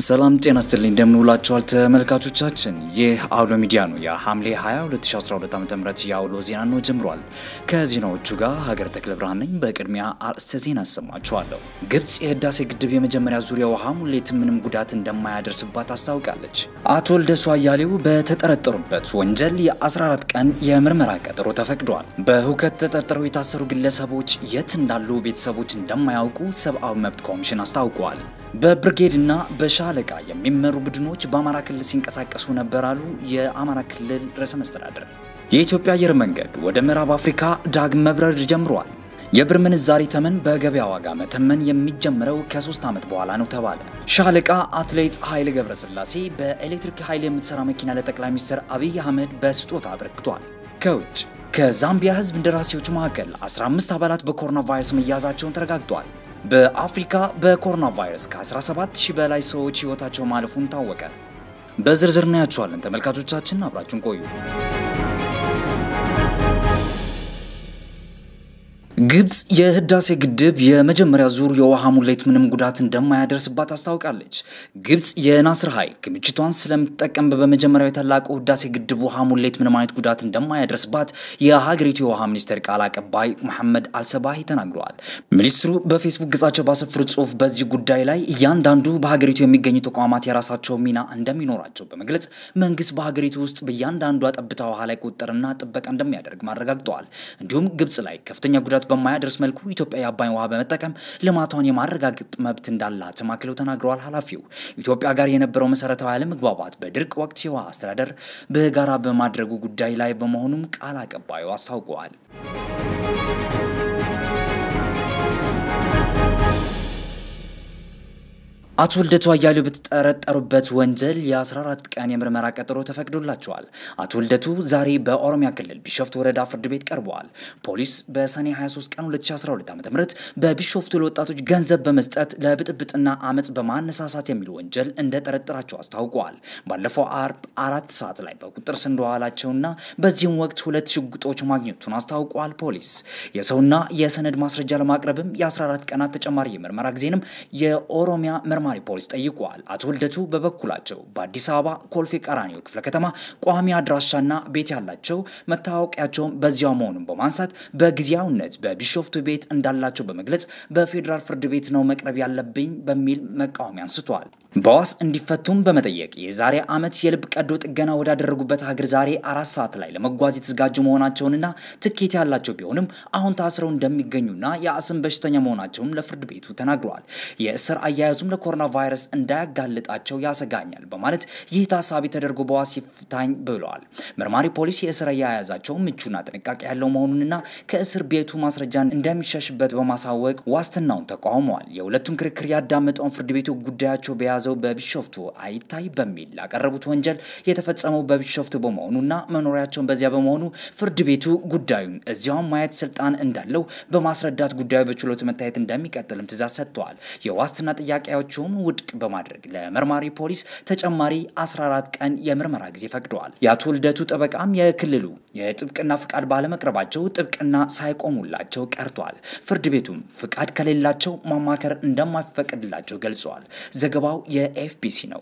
ሰላም ጤና ስትልኝ እንደምንውላችኋል ተመልካቾቻችን። ይህ አውሎ ሚዲያ ነው። የሐምሌ 20 2012 ዓ.ም የአውሎ ዜና ነው ጀምሯል። ከዜናዎቹ ጋር ሀገር ተክለ ብርሃን ነኝ። በቅድሚያ አርዕስተ ዜና አሰማችኋለሁ። ግብጽ የህዳሴ ግድብ የመጀመሪያ ዙሪያ ውሃ ሙሌት ምንም ጉዳት እንደማያደርስባት አስታውቃለች። አቶ ልደቱ አያሌው በተጠረጠሩበት ወንጀል የ14 ቀን የምርመራ ቀጠሮ ተፈቅዷል። በሁከት ተጠርጥረው የታሰሩ ግለሰቦች የት እንዳሉ ቤተሰቦች እንደማያውቁ ሰብአዊ መብት ኮሚሽን አስታውቋል። በብርጌድ እና በሻለቃ የሚመሩ ቡድኖች በአማራ ክልል ሲንቀሳቀሱ ነበር አሉ የአማራ ክልል ርዕሰ መስተዳድር። የኢትዮጵያ አየር መንገድ ወደ ምዕራብ አፍሪካ ዳግም መብረር ጀምሯል። የብር ምንዛሪ ተመን በገበያ ዋጋ መተመን የሚጀምረው ከሶስት ዓመት በኋላ ነው ተባለ። ሻለቃ አትሌት ኃይሌ ገብረስላሴ በኤሌክትሪክ ኃይል የምትሰራ መኪና ለጠቅላይ ሚኒስትር አብይ አህመድ በስጦታ አበርክቷል። ከውጭ ከዛምቢያ ህዝብ እንደራሴዎች መካከል 15 አባላት በኮሮና ቫይረስ መያዛቸውን ተረጋግጧል። በአፍሪካ በኮሮና ቫይረስ ከ17 ሺህ በላይ ሰዎች ህይወታቸው ማለፉን ታወቀ። በዝርዝር እናያቸዋለን። ተመልካቾቻችን አብራችሁን ቆዩ። ግብጽ የህዳሴ ግድብ የመጀመሪያ ዙር የውሃ ሙሌት ምንም ጉዳት እንደማያደርስባት አስታውቃለች። ግብጽ የናስር ኃይል ክምችቷን ስለምትጠቀም በመጀመሪያው የታላቁ ህዳሴ ግድብ ውሃ ሙሌት ምንም አይነት ጉዳት እንደማያደርስባት የሀገሪቱ የውሃ ሚኒስቴር ቃል አቀባይ መሐመድ አልሰባሂ ተናግረዋል። ሚኒስትሩ በፌስቡክ ገጻቸው ባሰፈሩት ጽሁፍ በዚህ ጉዳይ ላይ እያንዳንዱ በሀገሪቱ የሚገኙ ተቋማት የራሳቸው ሚና እንደሚኖራቸው በመግለጽ መንግስት በሀገሪቱ ውስጥ በእያንዳንዷ ጠብታ ውሃ ላይ ቁጥጥርና ጥበቃ እንደሚያደርግ አረጋግጠዋል። እንዲሁም ግብጽ ላይ ከፍተኛ ጉዳት በማያደርስ መልኩ ኢትዮጵያ የአባይን ውሃ በመጠቀም ልማቷን የማረጋገጥ መብት እንዳላት አክለው ተናግረዋል። ኃላፊው ኢትዮጵያ ጋር የነበረው መሰረታዊ አለመግባባት በድርቅ ወቅት የውሃ አስተዳደር በጋራ በማድረጉ ጉዳይ ላይ በመሆኑም ቃል አቀባዩ አስታውቀዋል። አቶ ልደቱ አያሌው በተጠረጠሩበት ወንጀል የ14 ቀን የምርመራ ቀጠሮ ተፈቅዶላቸዋል። አቶ ልደቱ ዛሬ በኦሮሚያ ክልል ቢሾፍቱ ወረዳ ፍርድ ቤት ቀርበዋል። ፖሊስ በሰኔ 23 ቀን 2012 ዓ.ም በቢሾፍቱ ለወጣቶች ገንዘብ በመስጠት ለብጥብጥና አመፅ በማነሳሳት የሚል ወንጀል እንደጠረጠራቸው አስታውቀዋል። ባለፈው አርብ አራት ሰዓት ላይ በቁጥጥር ስር እንደዋላቸውና በዚህም ወቅት ሁለት ሽጉጦች ማግኘቱን አስታውቀዋል። ፖሊስ የሰውና የሰነድ ማስረጃ ለማቅረብም የ14 ቀናት ተጨማሪ የምርመራ ጊዜንም የኦሮሚያ መርማሪ ፖሊስ ጠይቋል። አቶ ልደቱ በበኩላቸው በአዲስ አበባ ኮልፌ ቀራኒዮ ክፍለ ከተማ ቋሚ አድራሻና ቤት ያላቸው መታወቂያቸውን በዚያው መሆኑን በማንሳት በጊዜያዊነት በቢሾፍቱ ቤት እንዳላቸው በመግለጽ በፌዴራል ፍርድ ቤት ነው መቅረብ ያለብኝ በሚል መቃወሚያ አንስቷል። በዋስ እንዲፈቱም በመጠየቅ የዛሬ ዓመት የልብ ቀዶ ጥገና ወዳደረጉበት ሀገር ዛሬ አራት ሰዓት ላይ ለመጓዝ የተዘጋጁ መሆናቸውንና ትኬት ያላቸው ቢሆንም አሁን ታስረው እንደሚገኙና የአስም በሽተኛ መሆናቸውን ለፍርድ ቤቱ ተናግረዋል። የእስር አያያዙም ለኮሮና ቫይረስ እንዳያጋልጣቸው ያሰጋኛል በማለት ይህ ታሳቢ ተደርጎ በዋስ ይፍታኝ ብለዋል። መርማሪ ፖሊስ የእስር አያያዛቸው ምቹና ጥንቃቄ ያለው መሆኑንና ከእስር ቤቱ ማስረጃን እንደሚሸሽበት በማሳወቅ ዋስትናውን ተቃውመዋል። የሁለቱም ክርክር ያዳመጠውን ፍርድ ቤቱ ጉዳያቸው በያዘ የተያዘው በቢሾፍቱ አይታይ በሚል ላቀረቡት ወንጀል የተፈጸመው በቢሾፍቱ በመሆኑና መኖሪያቸውን በዚያ በመሆኑ ፍርድ ቤቱ ጉዳዩን እዚያውን ማየት ስልጣን እንዳለው በማስረዳት ጉዳዩ በችሎቱ መታየት እንደሚቀጥልም ትእዛዝ ሰጥተዋል። የዋስትና ጥያቄያቸውን ውድቅ በማድረግ ለመርማሪ ፖሊስ ተጨማሪ 14 ቀን የምርመራ ጊዜ ፈቅደዋል። የአቶ ልደቱ ጠበቃም የክልሉ የጥብቅና ፍቃድ ባለመቅረባቸው ጥብቅና ሳይቆሙላቸው ቀርቷል። ፍርድ ቤቱም ፍቃድ ከሌላቸው ማማከር እንደማይፈቀድላቸው ገልጸዋል። ዘገባው የኤፍቢሲ ነው።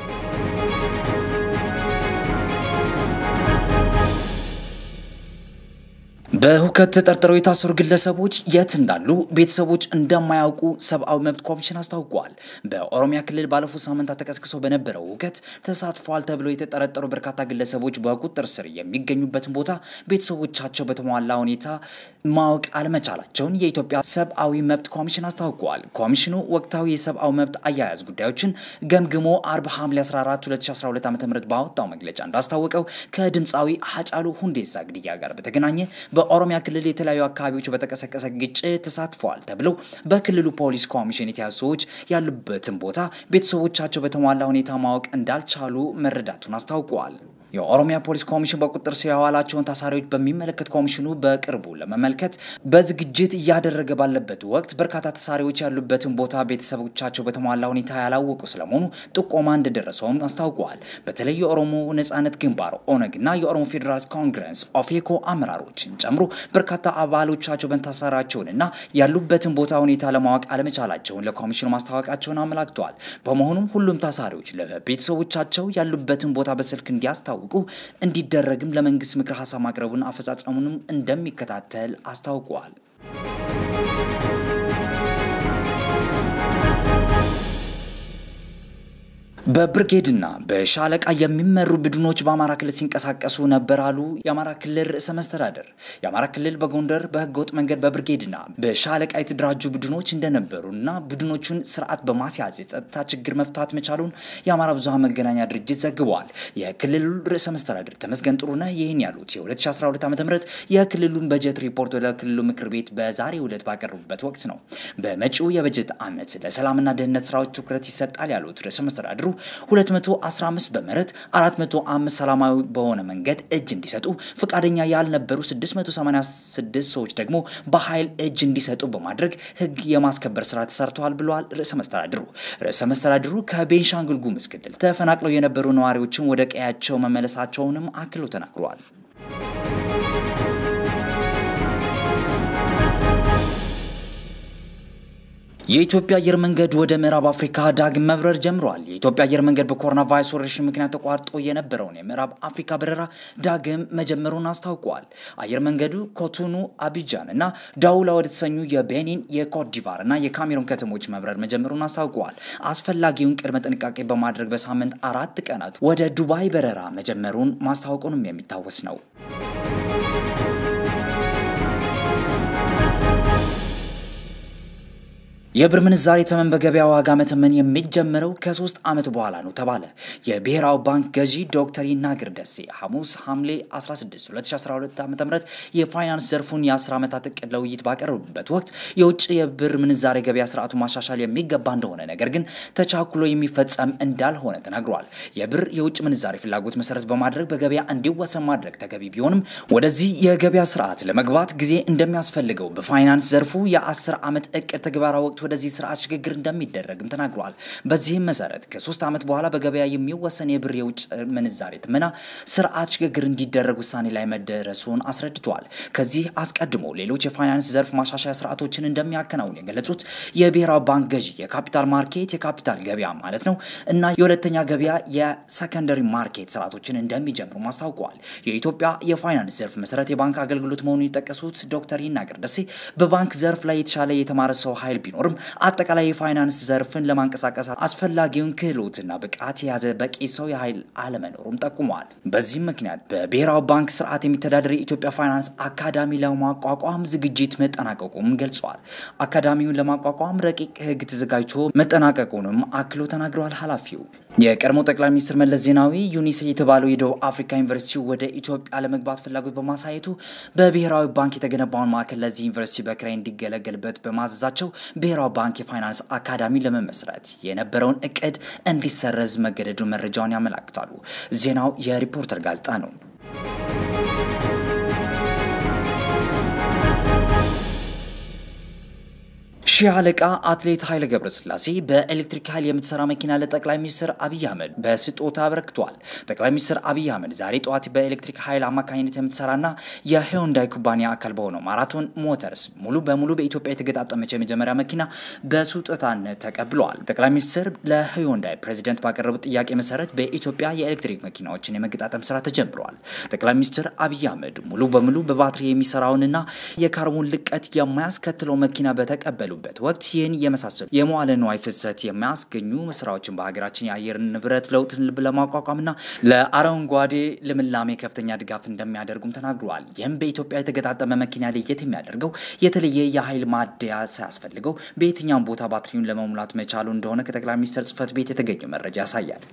በሁከት ተጠርጥረው የታሰሩ ግለሰቦች የት እንዳሉ ቤተሰቦች እንደማያውቁ ሰብአዊ መብት ኮሚሽን አስታውቋል። በኦሮሚያ ክልል ባለፉት ሳምንታት ተቀስቅሶ በነበረው ሁከት ተሳትፏል ተብለው የተጠረጠሩ በርካታ ግለሰቦች በቁጥጥር ስር የሚገኙበትን ቦታ ቤተሰቦቻቸው በተሟላ ሁኔታ ማወቅ አለመቻላቸውን የኢትዮጵያ ሰብአዊ መብት ኮሚሽን አስታውቋል። ኮሚሽኑ ወቅታዊ የሰብአዊ መብት አያያዝ ጉዳዮችን ገምግሞ አርብ ሐምሌ 14 2012 ዓ.ም ባወጣው መግለጫ እንዳስታወቀው ከድምፃዊ ሀጫሉ ሁንዴሳ ግድያ ጋር በተገናኘ በኦሮሚያ ክልል የተለያዩ አካባቢዎች በተቀሰቀሰ ግጭት ተሳትፈዋል ተብለው በክልሉ ፖሊስ ኮሚሽን የተያዙ ሰዎች ያሉበትን ቦታ ቤተሰቦቻቸው በተሟላ ሁኔታ ማወቅ እንዳልቻሉ መረዳቱን አስታውቀዋል። የኦሮሚያ ፖሊስ ኮሚሽን በቁጥጥር ስር ያዋላቸውን ታሳሪዎች በሚመለከት ኮሚሽኑ በቅርቡ ለመመልከት በዝግጅት እያደረገ ባለበት ወቅት በርካታ ታሳሪዎች ያሉበትን ቦታ ቤተሰቦቻቸው በተሟላ ሁኔታ ያላወቁ ስለመሆኑ ጥቆማ እንደደረሰውም አስታውቀዋል። በተለይ የኦሮሞ ነጻነት ግንባር ኦነግ እና የኦሮሞ ፌዴራልስ ኮንግረስ ኦፌኮ አመራሮችን ጨምሮ በርካታ አባሎቻቸው መታሰራቸውን እና ያሉበትን ቦታ ሁኔታ ለማወቅ አለመቻላቸውን ለኮሚሽኑ ማስታወቃቸውን አመላክተዋል። በመሆኑም ሁሉም ታሳሪዎች ለቤተሰቦቻቸው ያሉበትን ቦታ በስልክ እንዲያስታውቁ እንዲደረግም ለመንግስት ምክረ ሀሳብ ማቅረቡን አፈጻጸሙንም እንደሚከታተል አስታውቀዋል። በብርጌድና በሻለቃ የሚመሩ ቡድኖች በአማራ ክልል ሲንቀሳቀሱ ነበር አሉ የአማራ ክልል ርዕሰ መስተዳደር። የአማራ ክልል በጎንደር በህገወጥ መንገድ በብርጌድና በሻለቃ የተደራጁ ቡድኖች እንደነበሩና ቡድኖቹን ስርዓት በማስያዝ የጸጥታ ችግር መፍታት መቻሉን የአማራ ብዙሃን መገናኛ ድርጅት ዘግበዋል። የክልሉ ርዕሰ መስተዳደር ተመስገን ጥሩነህ ይህን ያሉት የ2012 ዓ ም የክልሉን በጀት ሪፖርት ለክልሉ ምክር ቤት በዛሬው ዕለት ባቀረቡበት ወቅት ነው። በመጪው የበጀት ዓመት ለሰላምና ደህንነት ስራዎች ትኩረት ይሰጣል ያሉት ርዕሰ መስተዳድሩ 215 በምህረት 405 ሰላማዊ በሆነ መንገድ እጅ እንዲሰጡ ፈቃደኛ ያልነበሩ 686 ሰዎች ደግሞ በኃይል እጅ እንዲሰጡ በማድረግ ህግ የማስከበር ስራ ተሰርተዋል ብለዋል ርዕሰ መስተዳድሩ። ርዕሰ መስተዳድሩ ከቤንሻንጉል ጉሙዝ ክልል ተፈናቅለው የነበሩ ነዋሪዎችን ወደ ቀያቸው መመለሳቸውንም አክለው ተናግረዋል። የኢትዮጵያ አየር መንገድ ወደ ምዕራብ አፍሪካ ዳግም መብረር ጀምሯል። የኢትዮጵያ አየር መንገድ በኮሮና ቫይረስ ወረርሽኝ ምክንያት ተቋርጦ የነበረውን የምዕራብ አፍሪካ በረራ ዳግም መጀመሩን አስታውቋል። አየር መንገዱ ኮቶኑ፣ አቢጃን እና ዳውላ ወደ ተሰኙ የቤኒን፣ የኮትዲቫር እና የካሜሩን ከተሞች መብረር መጀመሩን አስታውቀዋል። አስፈላጊውን ቅድመ ጥንቃቄ በማድረግ በሳምንት አራት ቀናት ወደ ዱባይ በረራ መጀመሩን ማስታወቁንም የሚታወስ ነው። የብር ምንዛሬ ተመን በገበያ ዋጋ መተመን የሚጀምረው ከሶስት ዓመት በኋላ ነው ተባለ። የብሔራዊ ባንክ ገዢ ዶክተር ይናገር ደሴ ሐሙስ ሐምሌ 16 2012 ዓ ም የፋይናንስ ዘርፉን የ10 ዓመታት እቅድ ለውይይት ባቀረቡበት ወቅት የውጭ የብር ምንዛሬ ገበያ ስርዓቱ ማሻሻል የሚገባ እንደሆነ ነገር ግን ተቻኩሎ የሚፈጸም እንዳልሆነ ተናግሯል። የብር የውጭ ምንዛሬ ፍላጎት መሰረት በማድረግ በገበያ እንዲወሰን ማድረግ ተገቢ ቢሆንም ወደዚህ የገበያ ስርዓት ለመግባት ጊዜ እንደሚያስፈልገው በፋይናንስ ዘርፉ የ10 ዓመት እቅድ ተግባራ ወቅት ወደዚህ ስርዓት ሽግግር እንደሚደረግም ተናግረዋል። በዚህም መሰረት ከሶስት ዓመት በኋላ በገበያ የሚወሰን የብር የውጭ ምንዛሬ ትመና ስርዓት ሽግግር እንዲደረግ ውሳኔ ላይ መደረሱን አስረድተዋል። ከዚህ አስቀድሞ ሌሎች የፋይናንስ ዘርፍ ማሻሻያ ስርዓቶችን እንደሚያከናውን የገለጹት የብሔራዊ ባንክ ገዢ የካፒታል ማርኬት የካፒታል ገበያ ማለት ነው እና የሁለተኛ ገበያ የሰከንደሪ ማርኬት ስርዓቶችን እንደሚጀምሩ አስታውቀዋል። የኢትዮጵያ የፋይናንስ ዘርፍ መሰረት የባንክ አገልግሎት መሆኑን የጠቀሱት ዶክተር ይናገር ደሴ በባንክ ዘርፍ ላይ የተሻለ የተማረ ሰው ኃይል ቢኖርም አጠቃላይ የፋይናንስ ዘርፍን ለማንቀሳቀስ አስፈላጊውን ክህሎትና ብቃት የያዘ በቂ ሰው የኃይል አለመኖሩም ጠቁመዋል። በዚህም ምክንያት በብሔራዊ ባንክ ስርዓት የሚተዳደር የኢትዮጵያ ፋይናንስ አካዳሚ ለማቋቋም ዝግጅት መጠናቀቁም ገልጸዋል። አካዳሚውን ለማቋቋም ረቂቅ ሕግ ተዘጋጅቶ መጠናቀቁንም አክሎ ተናግረዋል። ኃላፊው የቀድሞ ጠቅላይ ሚኒስትር መለስ ዜናዊ ዩኒሴ የተባለው የደቡብ አፍሪካ ዩኒቨርሲቲ ወደ ኢትዮጵያ ለመግባት ፍላጎት በማሳየቱ በብሔራዊ ባንክ የተገነባውን ማዕከል ለዚህ ዩኒቨርሲቲ በክራይ እንዲገለገልበት በማዘዛቸው ብሔራዊ ባንክ የፋይናንስ አካዳሚ ለመመስረት የነበረውን እቅድ እንዲሰረዝ መገደዱን መረጃውን ያመላክታሉ። ዜናው የሪፖርተር ጋዜጣ ነው። ሺህ አለቃ አትሌት ኃይለ ገብረስላሴ በኤሌክትሪክ ኃይል የምትሰራ መኪና ለጠቅላይ ሚኒስትር አብይ አህመድ በስጦታ አበረክቷል። ጠቅላይ ሚኒስትር አብይ አህመድ ዛሬ ጠዋት በኤሌክትሪክ ኃይል አማካኝነት የምትሰራና የሂዩንዳይ ኩባንያ አካል በሆነው ማራቶን ሞተርስ ሙሉ በሙሉ በኢትዮጵያ የተገጣጠመች የመጀመሪያ መኪና በስጦታነት ተቀብለዋል። ጠቅላይ ሚኒስትር ለሂዩንዳይ ፕሬዚደንት ባቀረቡት ጥያቄ መሰረት በኢትዮጵያ የኤሌክትሪክ መኪናዎችን የመገጣጠም ስራ ተጀምረዋል። ጠቅላይ ሚኒስትር አብይ አህመድ ሙሉ በሙሉ በባትሪ የሚሰራውንና የካርቦን ልቀት የማያስከትለው መኪና በተቀበሉ በት ወቅት ይህን የመሳሰሉ የመዋለ ንዋይ ፍሰት የሚያስገኙ ስራዎችን በሀገራችን የአየር ንብረት ለውጥን ለማቋቋምና ለአረንጓዴ ልምላሜ ከፍተኛ ድጋፍ እንደሚያደርጉም ተናግረዋል። ይህም በኢትዮጵያ የተገጣጠመ መኪና ለየት የሚያደርገው የተለየ የኃይል ማደያ ሳያስፈልገው በየትኛውም ቦታ ባትሪውን ለመሙላት መቻሉ እንደሆነ ከጠቅላይ ሚኒስትር ጽህፈት ቤት የተገኘው መረጃ ያሳያል።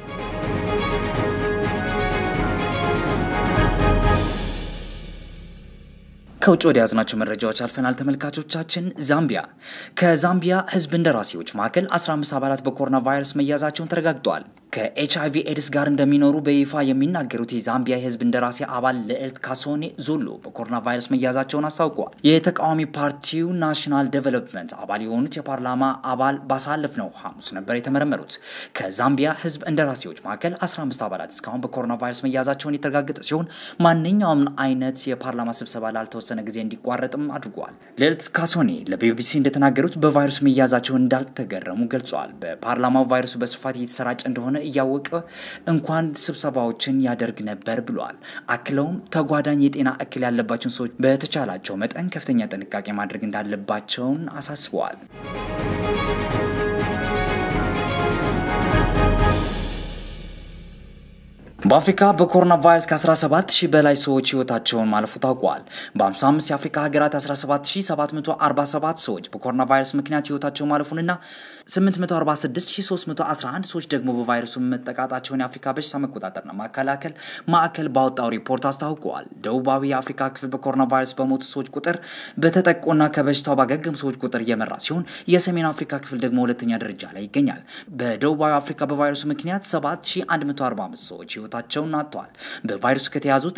ከውጭ ወደ ያዝናቸው መረጃዎች አልፈናል። ተመልካቾቻችን ዛምቢያ ከዛምቢያ ህዝብ እንደራሴዎች መካከል 15 አባላት በኮሮና ቫይረስ መያዛቸውን ተረጋግጠዋል። ከኤች አይቪ ኤድስ ጋር እንደሚኖሩ በይፋ የሚናገሩት የዛምቢያ የህዝብ እንደራሴ አባል ልዕልት ካሶኔ ዙሉ በኮሮና ቫይረስ መያዛቸውን አስታውቀዋል። የተቃዋሚ ፓርቲው ናሽናል ዴቨሎፕመንት አባል የሆኑት የፓርላማ አባል ባሳለፍነው ሐሙስ ነበር የተመረመሩት። ከዛምቢያ ህዝብ እንደራሴዎች መካከል 15 አባላት እስካሁን በኮሮና ቫይረስ መያዛቸውን የተረጋገጠ ሲሆን ማንኛውም አይነት የፓርላማ ስብሰባ ላልተወሰነ ጊዜ እንዲቋረጥም አድርጓል። ልዕልት ካሶኔ ለቢቢሲ እንደተናገሩት በቫይረሱ መያዛቸውን እንዳልተገረሙ ገልጸዋል። በፓርላማው ቫይረሱ በስፋት እየተሰራጨ እንደሆነ እያወቀ እንኳን ስብሰባዎችን ያደርግ ነበር ብለዋል። አክለውም ተጓዳኝ የጤና እክል ያለባቸውን ሰዎች በተቻላቸው መጠን ከፍተኛ ጥንቃቄ ማድረግ እንዳለባቸውን አሳስበዋል። በአፍሪካ በኮሮና ቫይረስ ከ17 ሺህ በላይ ሰዎች ህይወታቸውን ማለፉ ታውቋል። በ55 የአፍሪካ ሀገራት 17747 ሰዎች በኮሮና ቫይረስ ምክንያት ህይወታቸው ማለፉንና 846311 ሰዎች ደግሞ በቫይረሱ መጠቃጣቸውን የአፍሪካ በሽታ መቆጣጠርና መከላከል ማዕከል ባወጣው ሪፖርት አስታውቀዋል። ደቡባዊ የአፍሪካ ክፍል በኮሮና ቫይረስ በሞቱ ሰዎች ቁጥር በተጠቁና ከበሽታው ባገገሙ ሰዎች ቁጥር እየመራ ሲሆን የሰሜን አፍሪካ ክፍል ደግሞ ሁለተኛ ደረጃ ላይ ይገኛል። በደቡባዊ አፍሪካ በቫይረሱ ምክንያት 7145 ሰዎች ህይወታቸውን አጥተዋል። በቫይረሱ ከተያዙት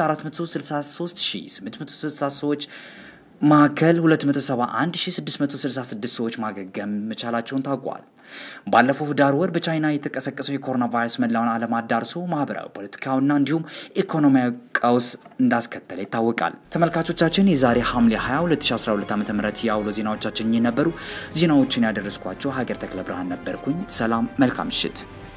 463860 ሰዎች መካከል 271666 ሰዎች ማገገም መቻላቸውን ታውቋል። ባለፈው ህዳር ወር በቻይና የተቀሰቀሰው የኮሮና ቫይረስ መላውን ዓለም አዳርሶ ማህበራዊ፣ ፖለቲካዊና እንዲሁም ኢኮኖሚያዊ ቀውስ እንዳስከተለ ይታወቃል። ተመልካቾቻችን የዛሬ ሐምሌ 20 2012 ዓ ም የአውሎ ዜናዎቻችን የነበሩ ዜናዎችን ያደረስኳቸው ሀገር ተክለ ብርሃን ነበርኩኝ። ሰላም፣ መልካም ምሽት።